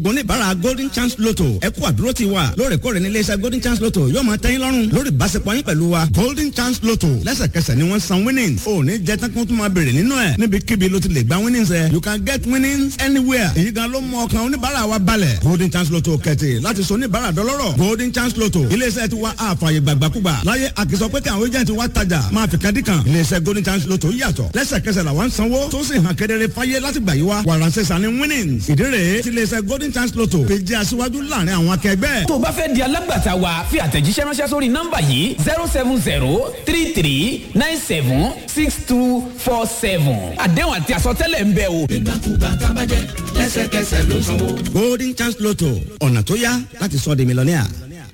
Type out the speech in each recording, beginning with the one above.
oníbàárà golden chance lotto ẹ kú àdúró ti wa lóòrèkóòrè ní iléeṣẹ́ golden chance lotto yóò máa tẹ́yìn lọ́rùn lórí ìbáṣepọ̀ yín pẹ̀lú wa golden chance lotto lẹ́sẹ̀kẹsẹ̀ ni wọ́n san winnings ò ní jẹ́ tán kó tún máa béèrè nínú ẹ̀ níbikíbi ló ti lè gba winnings ẹ̀ you can get winnings anywhere èyí gan ló mú ọkàn oníbàárà wa balẹ̀ golden chance lotto kẹ̀tì láti sọ oníbàárà dọlọ́rọ̀ golden chance lotto iléeṣẹ́ ti wa àfààyè gbàgbàkúgbà láyé àkìsọ pé kí àwọn agent wa tajà máa fi kan dí kan iléeṣẹ́ golden chance lotto yàtọ̀ lẹ́sẹ̀kẹsẹ̀ làwọn ń sanwó tó sì hàn kedere fáyé láti gbà yí wa wàràǹsẹ̀sà ni winnings ìdí rèé ti iléeṣẹ́ golden chance lotto fi jẹ́ aṣíwájú láàrin àwọn akẹgbẹ́. tó o bá fẹ́ di alágbàtà wa fi àtẹ̀jíṣẹ́ ránṣẹ́ sórí nọ́mbà yìí zero seven zero three three nine seven six two four seven àdéhùn àti àsọtẹ́lẹ̀ ń bẹ o. ìgbàkúgbà tábàjẹ́ lẹ́sẹ̀kẹsẹ̀ ló sanwó. golden chance lotto ọ̀nà tó yá láti sọ di mílíọ̀nìà.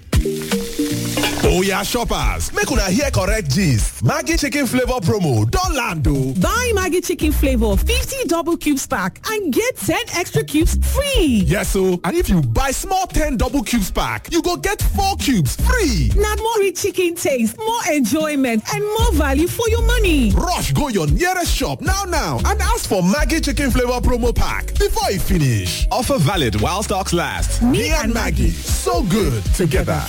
Oya shoppers, make una hear correct gist. Maggi chicken flavor promo don land o. Buy Maggi chicken flavor 50 double cubes pack and get 10 extra cubes free. Yes o, and if you buy small 10 double cubes pack, you go get 4 cubes free. Na more rich chicken taste, more enjoyment and more value for your money. Rush go your nearest shop now now and ask for Maggi chicken flavor promo pack before e finish. Offer valid while stocks last. Me and Maggi, so good together.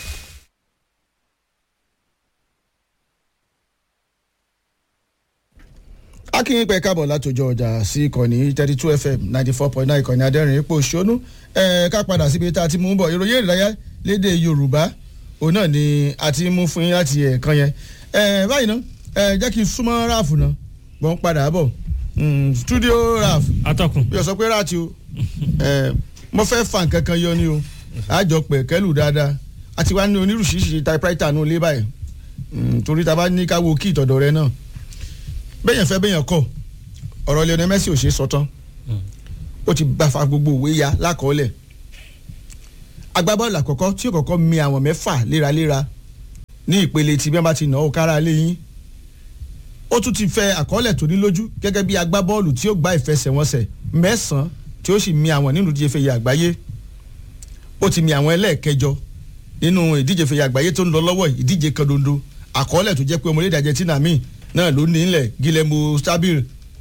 akínyìn pẹ̀ káàbọ̀ látòjọ ọjà sí ìkànnì thirty two fm ninety four point nine ìkànnì adẹ́rìn ipò ṣónú ẹ̀ ká padà síbi tá a ti mú bọ̀ ìròyìn ìrìnàyà lédè yorùbá òun náà ni a ti mú fún yín láti ẹ̀ẹ̀kan yẹn ẹ̀ báyìí ná ẹ̀ jẹ́ kí n súnmọ́ ráàfù náà gbọ́n padà bọ̀ studio ráàfù atọ́kùn bí o sọ pé ráàtì o ẹ̀ mo fẹ́ fa nǹkan kan yọ ni o àjọ pẹ̀ kẹ́lù dáadáa àti wá ní onírúurú typewriter nù lé báyìí torí ta bá ní ká wo kí ìtọ̀dọ̀ rẹ náà bẹ́yẹn fẹ́ bẹ́yẹn kọ̀ ọ̀rọ̀ Lionel Messi ò ṣe é sọ tán ó ti bá fa gbogbo òwe ya lákọọ́lẹ̀ agbábọ́ọ̀lù àkọ́kọ́ tí ó kọ́kọ́ mi àwọn mẹ́fà léraléra ní ìpele tí bí wọ́n bá ti nà ó kára lé yín ó tún ti fẹ́ àkọọ́lẹ̀ tó ní lójú gẹ́gẹ́ bí agbábọ́ọ̀lù tí ó gba ìfẹsẹ̀wọnsẹ̀ mẹ́sàn-án tí ó sì mi àwọn nínú ìdíje fẹ̀yẹ àgbáyé ó ti mi àwọn ẹlẹ́ẹ̀kẹjọ nínú ìdíje fẹ̀yẹ àgbáyé tó ń lọ lọ́wọ́ ìdíje kan dondo àkọọ́lẹ̀ tó jẹ́ pé ọmọlẹ́dẹ̀ Argentina míì náà ló ní ilẹ̀ Guillermo stabil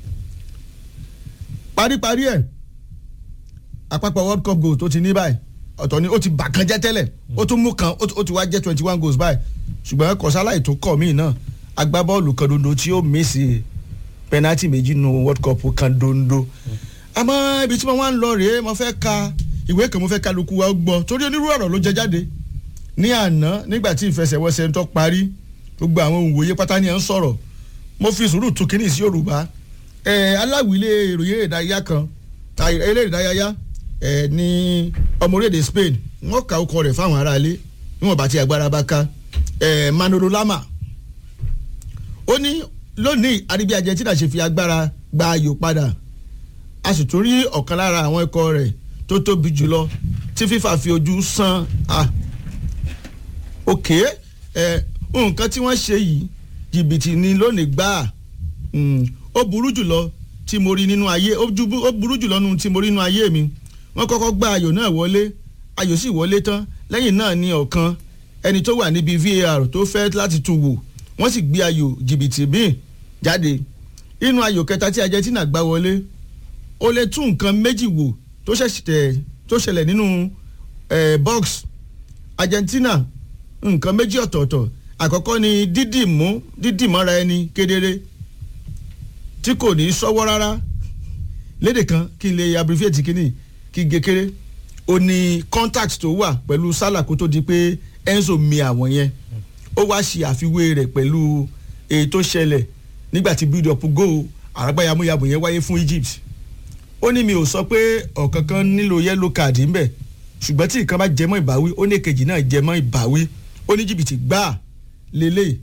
paríparí ẹ̀ àpapọ̀ world cup goal tó ti ní báyìí ọ̀tọ̀ ni ó ti bà kan jẹ́ tẹ́lẹ̀ ó tún mú kan ó ti wá jẹ́ twenty one goals báyìí ṣùgbọ́n kọ̀sáláì tó kọ̀ míì náà agbábọ́ọ̀lù kan dondo tí ó mísì pẹ́nátì méjì nù world cup kan dondo àmọ́ ibi tí mo wá ń lọ rèé mo fẹ́ ka ìwé kan mo fẹ́ kálukú wa gbọ́ torí onírú ọ̀rọ̀ ló jẹ jáde ní àná nígbà tí ìfẹsẹ̀wọnsẹ̀ ń tọ́ parí gbogbo àwọn òǹwòye pátá ni ẹ̀ ń sọ̀rọ̀ mo fi sùúrù tún kínní sí yorùbá ẹ aláwìlé ìròyìn ìdárayá kan eré ìdárayá ẹ ní ọmọ orílẹ̀-èdè Spain wọ́n ka ọkọ rẹ̀ fáwọn aráalé níwọ̀n bá ti agbára bá ká ẹ Manolo Lama ó ní lónìí àríbí Argentina ṣe fi agbára gba ayò padà a sì tún rí ọ̀kan lára àwọn ikọ̀ rẹ̀ tó tóbi jùlọ tí FIFA fi ojú sàn á òkè ẹ nǹkan tí wọ́n ṣe yìí jìbìtì ni lónìí gbáà ó burú jùlọ tí mo rí nínú ayé ó burú jùlọ nínú tí mo rí nínú ayé mi wọ́n kọ́kọ́ gba ayò náà wọlé ayò sì wọlé tán lẹ́yìn náà ni ọ̀kan ẹni tó wà níbi VAR tó fẹ́ láti tún wò wọ́n sì gbé ayò jìbìtì míì jáde inú ayò kẹta tí Argentina gbá wọlé ó lè tún nǹkan méjì wò tó ṣẹlẹ̀ nínú box Argentina nǹkan méjì ọ̀tọ̀ọ̀tọ̀ àkọ́kọ́ ni dídì mú dídì mọ́ra ẹni kedere tí kò ní sọ́wọ́ rárá lédè kan kí n lè abbreviate kíní kí n gekere ó ní contact tó wà pẹ̀lú Salah kó tó di pé Enzo mi àwọn yẹn ó wá ṣe àfiwé rẹ̀ pẹ̀lú èyí tó ṣẹlẹ̀ nígbà tí build up goal àràgbáyàmúyàmù yẹn wáyé fún Egypt ó ní mi ò sọ pé ọ̀kankan nílò yellow card ńbẹ̀ ṣùgbọ́n tí ìkan bá jẹmọ́ ìbáwí ó ní èkejì náà jẹmọ́ ìbáwí ó ní jìbìtì gbáà lélẹ̀.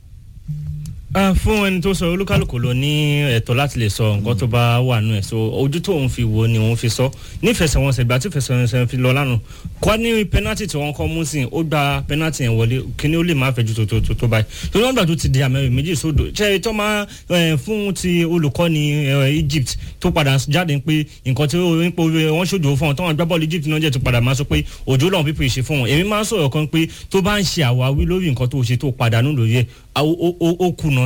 fún ẹni tó sọ olúkálùkù ló ní ẹ̀tọ́ láti lè sọ nǹkan tó bá wà nù ẹ̀ so ojú tó òun fi wo ni òun fi sọ nífẹsẹ̀wọnsẹ̀ ìgbà tí ìfẹsẹ̀wọnsẹ̀ fi lọ lánàá kọ́ ní pẹ́nátì tí wọ́n kọ́ mú sí ó gba pẹ́nátì yẹn wọlé kíní ó lè má fẹ́ ju tó tó tó báyìí tó lọ́gbà tó ti di àmẹ́rin méjì sódò ṣe tó máa fún ti olùkọ́ni Egypt tó padà jáde pé nǹkan tí wọ́n ṣòjò fún wọn tó wọn gbá bọ́ọ̀lù Egypt náà jẹ́ tó padà máa sọ pé òjò lọ́wọ́ pípé ṣe fún wọn èmi máa ń sọ̀rọ̀ kan pé tó bá ń ṣe àwáwí lórí nǹkan tó ṣe tó padà nù lóye ó kùnà ni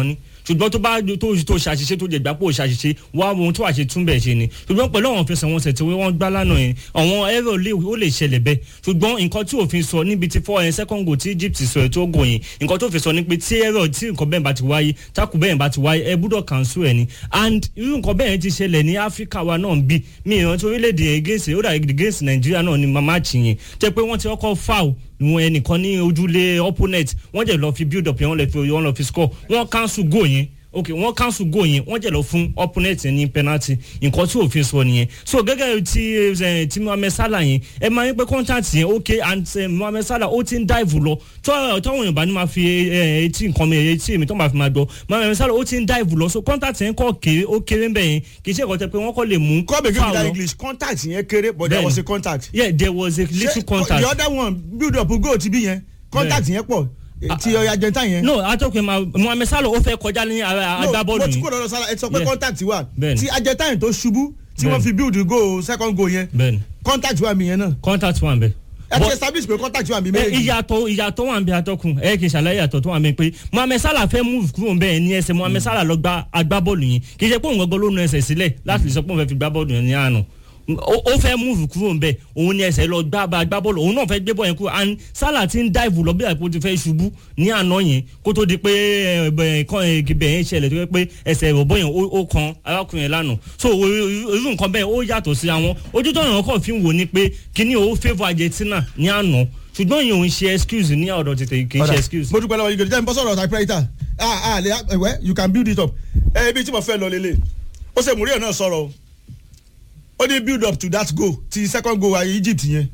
ṣùgbọ́n tó bá tó tó ṣàṣìṣe tó jẹ ìgbàpò ṣàṣìṣe wá ohun tó wà ṣe túnbẹ̀ ṣe ni ṣùgbọ́n pẹ̀lú àwọn fẹsẹ̀wọnsẹ̀ tí wọ́n gbá lánàá yẹn àwọn ẹ̀rọ lè ó lè ṣẹlẹ̀ bẹ́ẹ̀ ṣùgbọ́n nǹkan tí òfin sọ níbi tí fọ́ ẹ̀ second goal tí Egypt sọ ẹ̀ tó gò yẹn nǹkan tó fi sọ ni pé tí ẹ̀rọ tí nǹkan bẹ́ẹ̀ bá ti wáyé tákù bẹ́ẹ̀ bá ti wáyé ẹ gbúdọ̀ cancel ẹ̀ ni and irú nǹkan bẹ́ẹ̀ ti ṣẹlẹ̀ ní Áfíríkà wa náà bí mi ìrántí orílẹ̀-èdè against ó dà against Nàìjíríà náà ni màmá àchì yẹn jẹ́ pé wọ́n ti kọ́kọ́ foul wọn ẹnìkan ní ojúlé opponent wọ́n jẹ́ lọ fi build up yẹn wọ́n lọ fi wọ́n lọ fi score wọ́n cancel goal yẹn ok wọ́n cancel goal yẹn wọ́n jẹ́ lọ fún opponent yẹn ní penalty nǹkan tí òfin sọ nìyẹn so gẹ́gẹ́ ti ẹ ti Mohammed Salah yẹn ẹ máa ń pẹ́ contact yẹn ok and uh, Mohammed Salah ó ti ń dive lọ tọ́ tọ́wọ́n yorùbá ni máa fi ẹ etí nǹkan mi etí mi tó máa fi máa gbọ́ Mohammed Salah ó ti ń dive lọ so contact yẹn kọ́ kéré ó kéré ń bẹ̀ yẹn kì í ṣe ìkọ́tẹ́ pé wọ́n kọ́ lè mú come again with foul that lọ. english contact yẹn kéré but there Bẹ́ẹ̀ni. was a contact. yeah there was a little Ṣé contact. the other one build up goal ti bí yẹn contact yẹn pọ̀ ti Argentina yẹn. no atọ́kùn ma Mohammed Salah ó fẹ́ kọjá ní ara agbábọ́ọ̀lù mo ti yìí kó lọ́dọ̀ sára ẹ sọ pé Yeah. contact wà Bẹ́ẹ̀ni. ti Argentina tó ṣubú tí wọ́n Bẹ́ẹ̀ni. fi build goal second goal yẹn bẹ́ẹ̀ni contact wà mí yẹn náà contact wà ń bẹ. ẹ ti But- establish pé contact wà mí ẹ, méjèèjì. ìyàtọ̀ ìyàtọ̀ wà ń bẹ atọ́kùn ẹ kì í ṣàlàyé ìyàtọ̀ tó wà ń bẹ pé Mohammed Salah fẹ́ move kúrò ń bẹ́ẹ̀ ní ẹsẹ̀ Mohammed Salah lọ gba agbábọ́ọ̀lù yẹn kì í ṣe pé òun gbọ́gbọ́ ló nu ẹsẹ̀ sílẹ̀ láti lè sọ pé òun fẹ́ fi gbábọ́ọ̀lù yẹn ní àná ó ó fẹ́ move kúrò ń bẹ́ẹ̀ òun ní ẹsẹ̀ lọ gbá bá agbábọ́ọ̀lù òun náà fẹ́ gbé bọ́ọ̀ yẹn kúrò and Salah ti ń dive lọ bí àpò ti fẹ́ ṣubú ní àná yẹn kó tó di pé ẹ, bẹ, kán, ẹ, ibẹ̀ yẹn ṣẹlẹ̀ tó yẹ pé ẹsẹ̀ ìrọ̀bọ̀ yẹn ó- ó kan arákùnrin yẹn lánàá so o- o- irú nǹkan bẹ́ẹ̀ ó yàtọ̀ sí àwọn ojú tó yàn kọ́ fi ń wò ni pé kíní ó favour Argentina ní àná ṣùgbọ́n yìí ò ń ṣe excuse ní ọ̀dọ̀ tètè kì í ṣe excuse. mo dúpẹ́ lọ́wọ́ yìí jẹ́ n bọ́ sọ̀rọ̀ typewriter ah ah le ẹ̀wẹ́ you can build it up ẹ ibi tí mo fẹ́ lọ lélẹ̀ ó ṣe Mourinho náà sọ̀rọ̀ o ó ní build up to that goal ti second goal ayé Egypt yẹn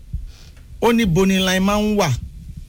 ó ní boni line máa ń wà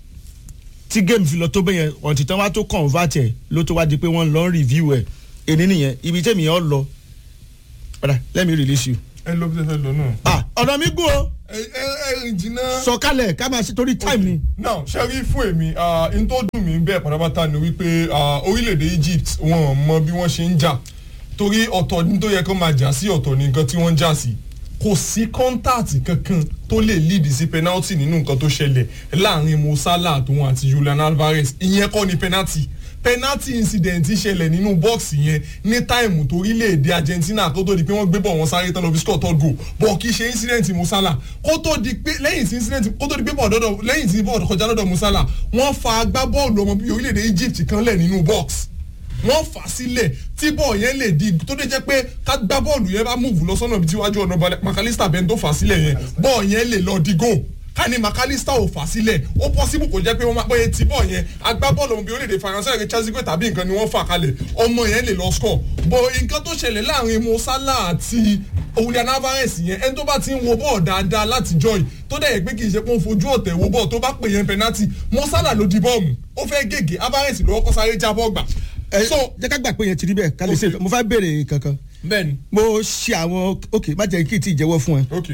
tí game fi lọ tó bẹ́yẹn ọ̀ntì tán wá tó convert ẹ̀ ló tó wá di pé wọ́n lọ ń review ẹ̀ èní nìyẹn ibi tẹ́mi yẹn lọ ọ̀dà let me release you. ẹ lọ bí ẹ fẹ́ lọ náà. ah ọ̀nà mi gùn o ẹ ẹ ẹ jìnnà. sọ̀kalẹ̀ ká máa ṣe torí time ni. now ṣe rí fún èmi ah, n tó dùn mí bẹ́ẹ̀ pátápátá ni wípé ah, orílẹ̀-èdè Egypt wọn ò mọ bí wọ́n ṣe ń jà torí ọ̀tọ̀ ní tó yẹ kó máa jà sí ọ̀tọ̀ ní nǹkan tí wọ́n ń jà sí kò sí kọ́ńtàtì kankan tó lè lead sí penalty nínú nǹkan tó ṣẹlẹ̀ láàrin Mo Salah àtòun àti Julian Alvarez ìyẹn kọ́ ni penalty penalty incident ṣẹlẹ̀ nínú bọ́ọ̀sì yẹn ní táìmù tó orílẹ̀-èdè Argentina kó tó di pé wọ́n gbé bọ̀ wọ́n sáré tán lọ fi score third goal bọ̀ kì í ṣe incident Mo Salah kó tó di pé lẹ́yìn tí incident kó tó di pé bọ́ọ̀dọ̀ dọ̀ lẹ́yìn tí bọ́ọ̀dọ̀ kọjá lọ́dọ̀ Mo Salah wọ́n fa agbábọ́ọ̀lù ọmọ bíi orílẹ̀-èdè Egypt kan lẹ̀ nínú box wọ́n fà á sílẹ̀ tí bọ́ọ̀ yẹn lè di tó dé jẹ́ pé ká gbá bọ́ọ̀lù yẹn bá múùfù lọ sọ́nà ibi tí wájú ọ̀nà McAllister bẹ́ẹ̀ tó fà á sílẹ̀ yẹn bọ́ọ̀ yẹn lè lọ di goal ká ní McAllister ò fà á sílẹ̀ ó possible kò jẹ́ pé wọ́n máa pẹ́ tí bọ́ọ̀ yẹn agbábọ́ọ̀lù ọmọ bíi orílẹ̀-èdè Faransé ẹ̀rẹ́ Chelsea tàbí nǹkan ni wọ́n fà kalẹ̀ ọmọ yẹn lè lọ score bọ̀ nǹkan tó ṣẹlẹ̀ láàrin Mo Salah àti Julian Alvarez yẹn ẹni tó bá ti ń wo bọ́ọ̀ dáadáa láti joy tó dẹ̀ yẹ pé kì í ṣe pé ó ń fojú ọ̀tẹ̀ wo bọ́ọ̀ tó bá pè yẹn penalty Mo Salah ló di bọ́ọ̀mù ó fẹ́ gègé Alvarez ló kọ́ sáré jábọ́ gbà ẹ so jẹ́ ká gbà pé yẹn ti rí bẹ́ẹ̀ ká lè ṣe mo fẹ́ béèrè kankan bẹ́ẹ̀ni mo ṣe àwọn ok má jẹ́ kí n tí ì jẹ́wọ́ fún ẹ ok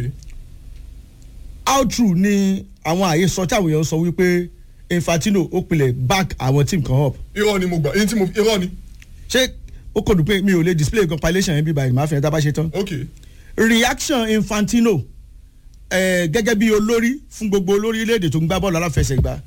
how true ni àwọn àyè sọ tí àwọn èèyàn sọ wípé Infantino ó pilẹ̀ back àwọn team kan up irọ́ ni mo gbà èyí tí mo irọ́ ni ṣé ó kò dùn pé mi ò lè display compilation yẹn bí báyìí màá fi ẹ̀ tá a bá ṣe tán ok reaction Infantino eh, gẹ́gẹ́ bí olórí fún gbogbo olórí ilé-èdè tó ń gbá bọ́ọ̀lù aláfẹsẹ̀gbá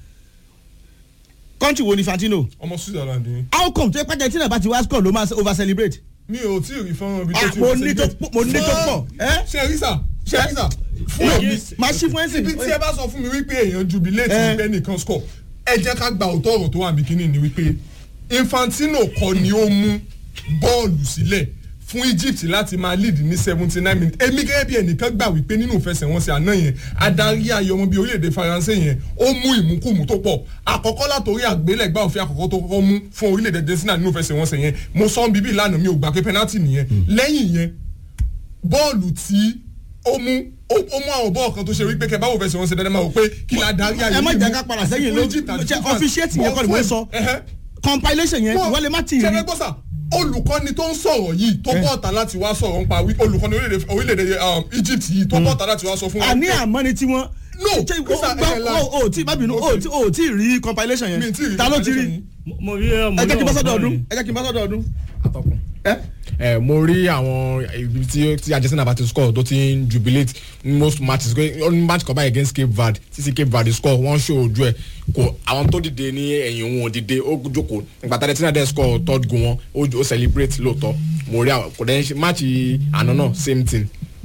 country wo ni Infantino ọmọ Switzerland ni how come tó yẹ pàjẹ́ tí náà bá ti wá score ló máa over celebrate mi ò tí ì rí fọ́nrán bí tó Ah, ti mo ní tó pọ̀- mo ní tó pọ̀, ẹ́? ṣe rí sà ṣe rí sà fún No, èmi máa ṣí fún ẹ̀sìn ibi tí ẹ bá sọ fún mi wípé èèyàn jubilate Eh. wípé nìkan score ẹ jẹ́ ká gba òótọ́ ọ̀rọ̀ tó wà ní kínní ni wípé Infantino kọ́ ni ó mú bọ́ọ̀lù sílẹ̀ fún Egypt láti máa lead ní seventy nine minutes èmi gẹ́gẹ́ bí ẹnìkan gbà wípé nínú ìfẹsẹ̀wọnsẹ̀ àná yẹn adarí ayọ̀ ọmọ bíi orílẹ̀-èdè Faransé yẹn ó mú ìmúkùmù tó pọ̀ àkọ́kọ́ látòrí àgbélẹ̀gbá òfin àkọ́kọ́ tó kọ́kọ́ mú fún orílẹ̀-èdè Argentina nínú ìfẹsẹ̀wọnsẹ̀ yẹn mo sọ ń bíbí lánàá mi ò gbà pé penalty nìyẹn lẹ́yìn yẹn bọ́ọ̀lù tí ó mú ó ó mú àwọn bọ́ọ̀ kan tó ṣe wípé kẹ báwo fẹsẹ̀ wọn ṣe dandan máa wò pé kí la darí ayé ẹ má yìí jẹ́ mú ká padà sẹ́yìn fún ló Egypt àti ṣe France. officiate yẹn kọ́ ni mo ń sọ Ẹhẹ́. compilation yẹn ìwọ́n lè má ti rí ṣẹlẹ̀ gbọ́sà olùkọ́ni tó ń sọ̀rọ̀ yìí tó bọ̀ ọ̀tá láti wá sọ̀rọ̀ nípa wí olùkọ́ni orílẹ̀-èdè orílẹ̀-èdè um, Egypt yìí tó bọ̀ ọ̀tá láti wá sọ fún wa àní pé- àmọ́ ni tí wọ́n. No, ṣe Chris, o ẹ gbọ́ ẹ o ò tí má bínú o ò tí o ò tí rí compilation mi ì tí ì yẹn rí ta ló ti rí compilation yìí. mo rí ọmọ ẹ jẹ́ kí n bá náà sọ́dọ̀ fún ọdún ẹ. ẹ jẹ́ kí n bá sọ́dọ̀ ọdún. ẹ ẹ mo rí àwọn ibi tí tí argentina bá ti score tó ti ń jubilate most matches pé ó ní match kan báyìí against cape verde títí cape verde score wọ́n ṣó ojú ẹ̀ kò àwọn tó dìde ní ẹ̀yìn òun ò dìde ó jókòó ìgbà tá argentina dẹ̀ score third goal wọn ó ó celebrate lóòótọ́ mo rí àwọn kò dẹ́ ṣe match àná náà same thing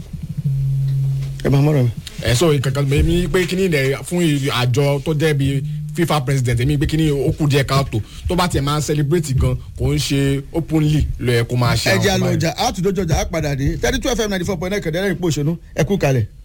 ẹ máa mọ̀rọ̀ mi. ẹ sọ kankan mi pé kíní rẹ fún àjọ tó jẹ́ bíi fifa president èmi pé kíní ó kù díẹ̀ káàtó tó bá tiẹ̀ máa celebrate gan kò ń ṣe openly lọ ẹ kó máa ṣe ẹ jẹ́ àwọn àlọ́ báyìí. ọjà àtúndójọjà á padà dé thirty two fm ninety four point nine kẹ̀dẹ́rẹ́ ìpò òṣèlú ẹ kú kalẹ̀.